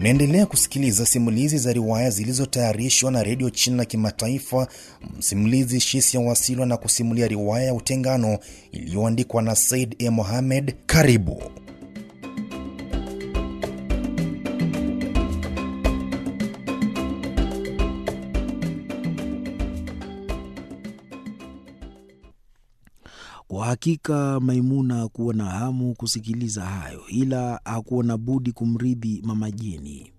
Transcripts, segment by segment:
Unaendelea kusikiliza simulizi za riwaya zilizotayarishwa na redio China Kimataifa. Msimulizi Shisia Wasilwa na kusimulia riwaya ya Utengano iliyoandikwa na Said E. Mohamed. Karibu. Kwa hakika Maimuna hakuwa na hamu kusikiliza hayo, ila hakuwa na budi kumridhi Mama Jeni.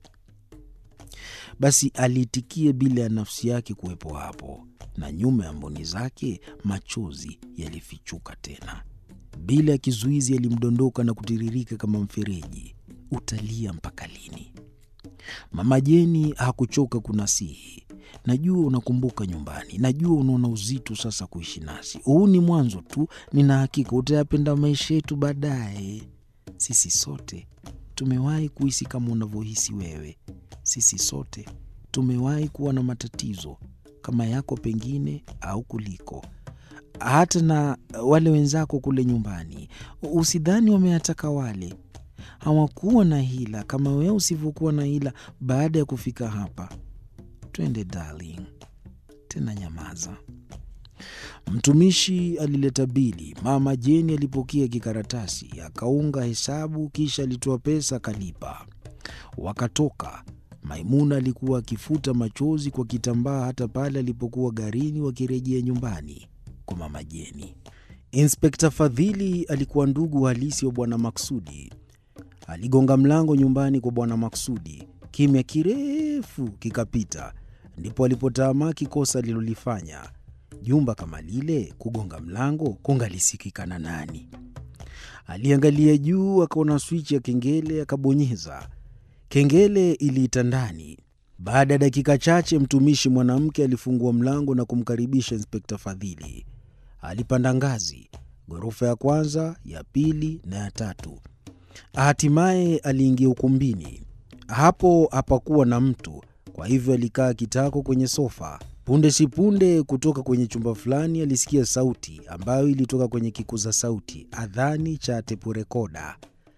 Basi aliitikia bila ya nafsi yake kuwepo hapo, na nyuma ya mboni zake machozi yalifichuka tena. Bila ya kizuizi yalimdondoka na kutiririka kama mfereji. Utalia mpaka lini? Mama Jeni hakuchoka kunasihi. Najua unakumbuka nyumbani, najua unaona uzito sasa kuishi nasi. Huu ni mwanzo tu, nina hakika utayapenda maisha yetu baadaye. Sisi sote tumewahi kuhisi kama unavyohisi wewe. Sisi sote tumewahi kuwa na matatizo kama yako pengine au kuliko, hata na wale wenzako kule nyumbani. Usidhani wameyataka wale, hawakuwa na hila kama wewe usivyokuwa na hila baada ya kufika hapa. Twende darling, tena nyamaza. Mtumishi alileta bili. Mama Jeni alipokea kikaratasi, akaunga hesabu, kisha alitoa pesa akalipa. Wakatoka. Maimuna alikuwa akifuta machozi kwa kitambaa hata pale alipokuwa garini wakirejea nyumbani kwa mama Jeni. Inspekta Fadhili alikuwa ndugu halisi wa Bwana Maksudi. Aligonga mlango nyumbani kwa Bwana Maksudi. Kimya kirefu kikapita, ndipo alipotaamaki kosa alilolifanya. Jumba kama lile, kugonga mlango kungalisikika na nani? Aliangalia juu, akaona swichi ya kengele, akabonyeza. Kengele iliita ndani. Baada ya dakika chache, mtumishi mwanamke alifungua mlango na kumkaribisha Inspekta Fadhili. Alipanda ngazi, ghorofa ya kwanza, ya pili na ya tatu. Hatimaye aliingia ukumbini. Hapo hapakuwa na mtu, kwa hivyo alikaa kitako kwenye sofa. Punde si punde, kutoka kwenye chumba fulani alisikia sauti ambayo ilitoka kwenye kikuza sauti, adhani cha tepurekoda.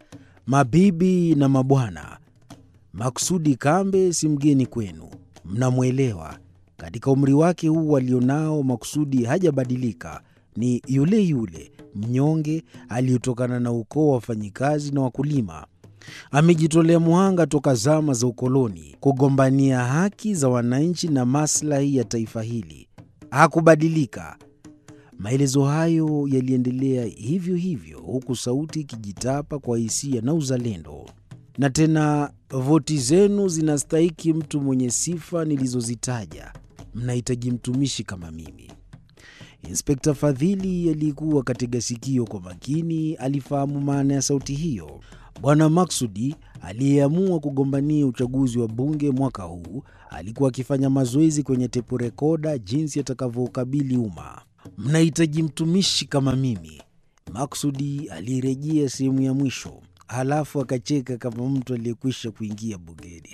Mabibi na mabwana, Maksudi Kambe si mgeni kwenu, mnamwelewa. Katika umri wake huu alionao, Maksudi hajabadilika, ni yule yule mnyonge aliyotokana na ukoo wa wafanyikazi na wakulima. Amejitolea muhanga toka zama za ukoloni kugombania haki za wananchi na maslahi ya taifa hili. Hakubadilika. Maelezo hayo yaliendelea hivyo hivyo, huku sauti ikijitapa kwa hisia na uzalendo. Na tena voti zenu zinastahiki mtu mwenye sifa nilizozitaja. Mnahitaji mtumishi kama mimi. Inspekta Fadhili aliyekuwa katika sikio kwa makini alifahamu maana ya sauti hiyo. Bwana Maksudi aliyeamua kugombania uchaguzi wa bunge mwaka huu alikuwa akifanya mazoezi kwenye tepu rekoda jinsi atakavyoukabili umma. Mnahitaji mtumishi kama mimi. Maksudi alirejea sehemu ya mwisho, halafu akacheka kama mtu aliyekwisha kuingia bungeni.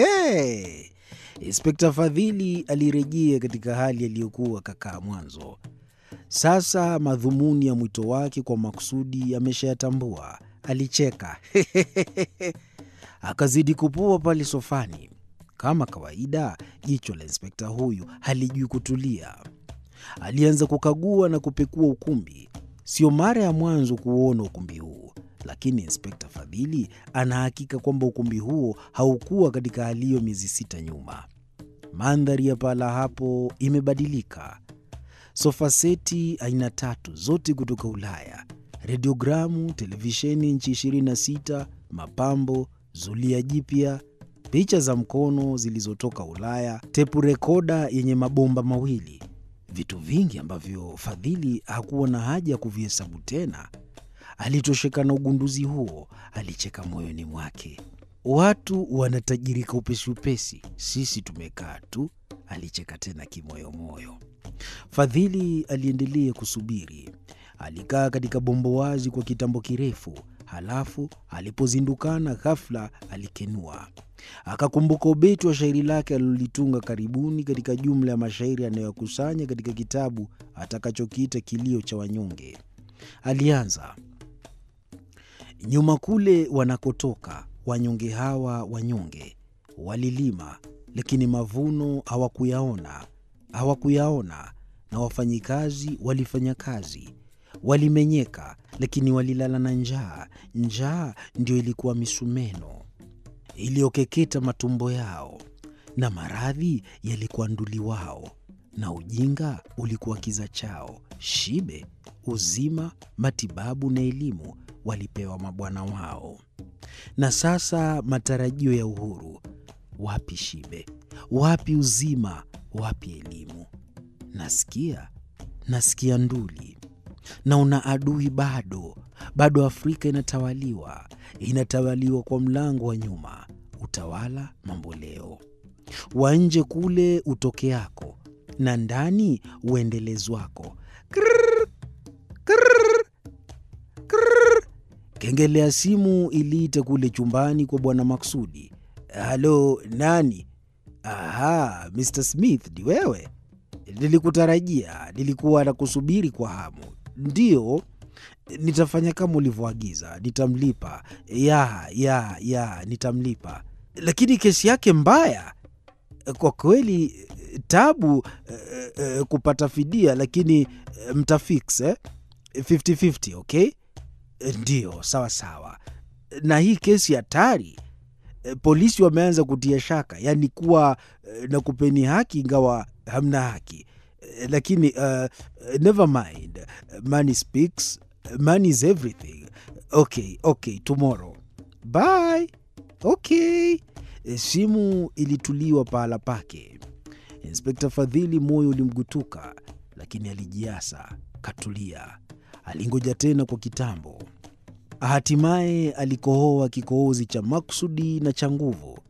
Inspekta Fadhili alirejea katika hali aliyokuwa kakaa mwanzo. Sasa madhumuni ya mwito wake kwa Maksudi ameshayatambua. Alicheka akazidi kupua pale sofani. Kama kawaida, jicho la inspekta huyu halijui kutulia. Alianza kukagua na kupekua ukumbi. Sio mara ya mwanzo kuuona ukumbi huu, lakini inspekta Fadhili anahakika kwamba ukumbi huo haukuwa katika hali hiyo miezi sita nyuma. Mandhari ya pahala hapo imebadilika. Sofa seti aina tatu, zote kutoka Ulaya, radiogramu, televisheni nchi 26, mapambo, zulia jipya, picha za mkono zilizotoka Ulaya, tepu rekoda yenye mabomba mawili, vitu vingi ambavyo Fadhili hakuwa na haja ya kuvihesabu tena. Alitosheka na ugunduzi huo, alicheka moyoni mwake. Watu wanatajirika upesi upesi, sisi tumekaa tu. Alicheka tena kimoyomoyo. Fadhili aliendelea kusubiri. Alikaa katika bombo wazi kwa kitambo kirefu, halafu alipozindukana ghafla alikenua. Akakumbuka ubeti wa shairi lake alilolitunga karibuni katika jumla ya mashairi anayoyakusanya katika kitabu atakachokiita Kilio cha Wanyonge. Alianza: nyuma kule wanakotoka wanyonge hawa wanyonge, Walilima, lakini mavuno hawakuyaona, hawakuyaona. Na wafanyikazi walifanya kazi, walimenyeka, lakini walilala na njaa. Njaa ndio ilikuwa misumeno iliyokeketa matumbo yao, na maradhi yalikuwa nduli wao, na ujinga ulikuwa kiza chao. Shibe, uzima, matibabu na elimu walipewa mabwana wao. Na sasa matarajio ya uhuru, wapi shibe? Wapi uzima? Wapi elimu? Nasikia, nasikia nduli. Na una adui bado, bado. Afrika inatawaliwa, inatawaliwa kwa mlango wa nyuma, utawala mamboleo wa nje kule utokeako, na ndani uendelezwako. Krrr, krrr, krrr. Kengele ya simu iliita kule chumbani kwa bwana Maksudi. Halo, nani? Aha, Mr Smith, ni wewe? Nilikutarajia, nilikuwa nakusubiri kwa hamu. Ndiyo, nitafanya kama ulivyoagiza, nitamlipa. Ya, ya, ya, nitamlipa. Lakini kesi yake mbaya kwa kweli, tabu eh, eh, kupata fidia, lakini eh, mtafix eh? 50-50, okay? Ndiyo, sawa sawa. Na hii kesi hatari e, polisi wameanza kutia shaka, yaani kuwa e, na kupeni haki ingawa hamna haki e, lakini uh, never mind, money speaks, money is everything. Okay, okay, tomorrow bye. Okay. E, simu ilituliwa pahala pake. Inspekta Fadhili moyo ulimgutuka, lakini alijiasa, katulia. Alingoja tena kwa kitambo. Hatimaye alikohoa kikohozi cha maksudi na cha nguvu.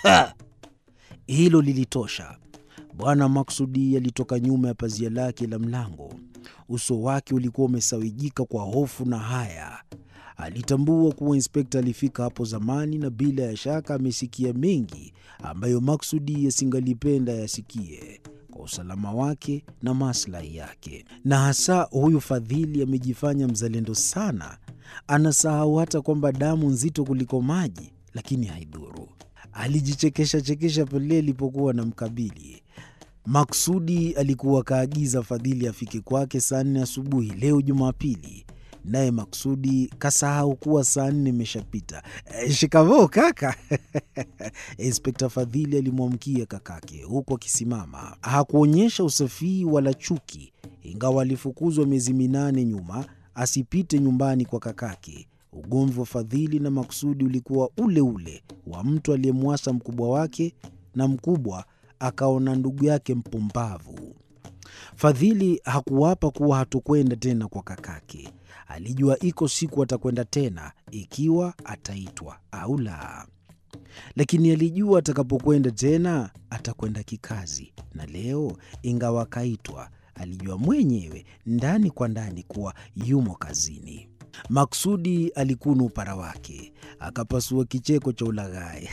Hilo lilitosha. Bwana Maksudi alitoka nyuma ya pazia lake la mlango. Uso wake ulikuwa umesawijika kwa hofu na haya. Alitambua kuwa inspekta alifika hapo zamani, na bila ya shaka amesikia mengi ambayo Maksudi yasingalipenda yasikie kwa usalama wake na maslahi yake. Na hasa huyu Fadhili amejifanya mzalendo sana, anasahau hata kwamba damu nzito kuliko maji, lakini haidhuru. Alijichekesha chekesha pale alipokuwa na mkabili. Maksudi alikuwa kaagiza Fadhili afike kwake saa nne asubuhi leo Jumapili, naye Maksudi kasahau kuwa saa nne imeshapita. E, shikamoo kaka. Inspekta Fadhili alimwamkia kakake huku akisimama. Hakuonyesha usafii wala chuki, ingawa alifukuzwa miezi minane nyuma asipite nyumbani kwa kakake. Ugomvi wa Fadhili na Maksudi ulikuwa ule ule wa mtu aliyemwasa mkubwa wake na mkubwa akaona ndugu yake mpumbavu. Fadhili hakuwapa kuwa hatokwenda tena kwa kakake. Alijua iko siku atakwenda tena, ikiwa ataitwa au la, lakini alijua atakapokwenda tena atakwenda kikazi. Na leo, ingawa akaitwa, alijua mwenyewe ndani kwa ndani kuwa yumo kazini. Maksudi alikuna upara wake, akapasua kicheko cha ulaghai.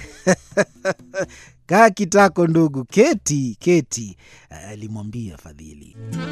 Kaa kitako ndugu, keti keti, alimwambia Fadhili.